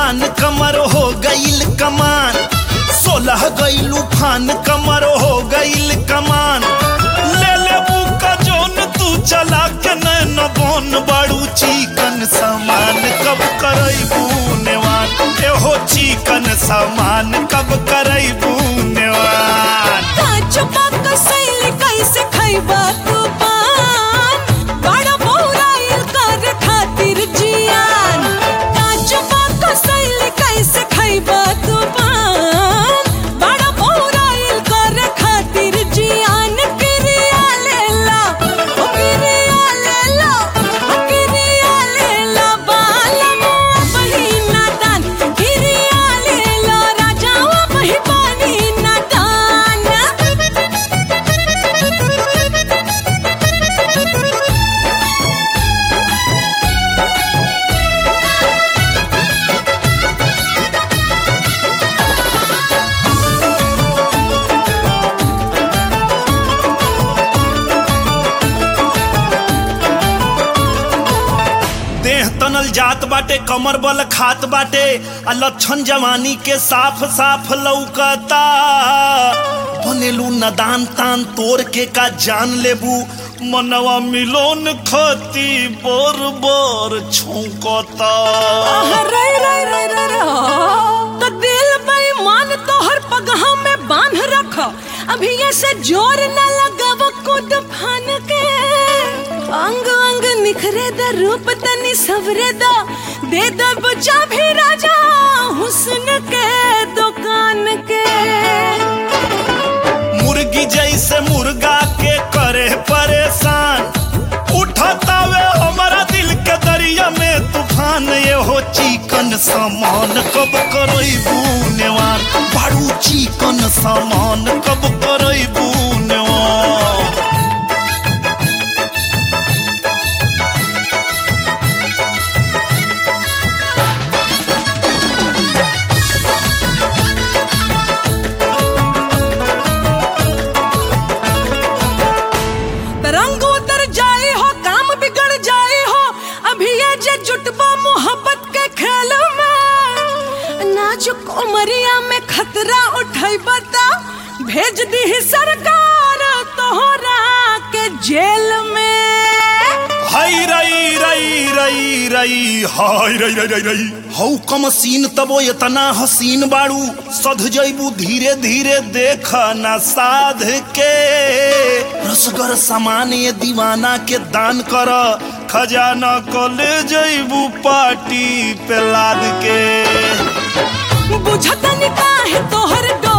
तूफान कमर हो गईल कमान सोलह गईलू फान कमर हो गईल कमान ले ले का जोन तू चला के नैन बोन बड़ू चिकन सामान कब करैबू नेवान एहो चिकन सामान कब करैबू नेवान काचो पाक सैली कैसे खैबा तू पान बड़ा बौराइल कर खातिर जियान काचो पाक सैली कैसे खैबा तू पान बड़ा बौराइल कर खातिर जियान किरिया लेला ओ किरिया लेला ओ किरिया लेला बालमो बहिना दान किरिया लेला राजावा बहि पानी ना दान देह तनल जात बाटे कमर बल खात बाटे आ लक्षण जवानी के साफ साफ लौकता बनेलू नदान तान तोड़ के का जान लेबू मनवा मिलोन खती बोर बोर छौकता रे रे रे रे रे तो दिल बेईमान तोहर पगहा में बांध रख अभी ऐसे जोर न लगाव कूद फान के अंग अंग निखरे द रूप तनी सवरे द दे द बचा भी राजा हुस्न के दुकान के मुर्गी जैसे मुर्गा के करे परेशान उठतावे हमारा दिल के दरिया में तूफान ये हो चिकन सामान कब करैबू नेवान बड़ू चिकन सामान कब करैबू नेवान तरंग उतर जाए हो काम बिगड़ जाए हो अभी ये जे जुटबा मोहब्बत के खेल में नाजुक उमरिया में खतरा उठाई बता भेज दी सरकार तोहरा के जेल में हाय रई रई रई रई हाय रई रई रई रई हौ कम सीन तबो इतना हसीन बाड़ू सध जैबू धीरे धीरे देख न साध के रसगर सामान ये दीवाना के दान कर खजाना को ले जैबू पार्टी पे लाद के बुझतन काहे तोहर डो